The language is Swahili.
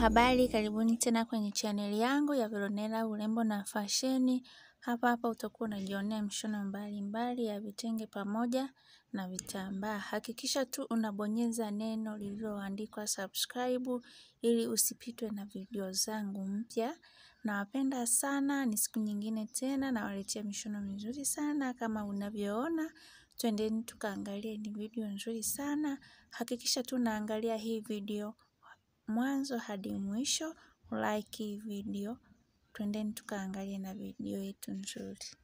habari, karibuni tena kwenye chaneli yangu ya Veronella urembo na fasheni. Hapa hapa utakuwa unajionea mishono mbalimbali ya vitenge pamoja na vitambaa. Hakikisha tu unabonyeza neno lililoandikwa subscribe ili usipitwe na video zangu mpya. Nawapenda sana, ni siku nyingine tena nawaletea mishono mizuri sana kama unavyoona. Twendeni tukaangalie, ni video nzuri sana. Hakikisha tu unaangalia hii video mwanzo hadi mwisho, like hii video. Twendeni tukaangalie na video yetu nzuri.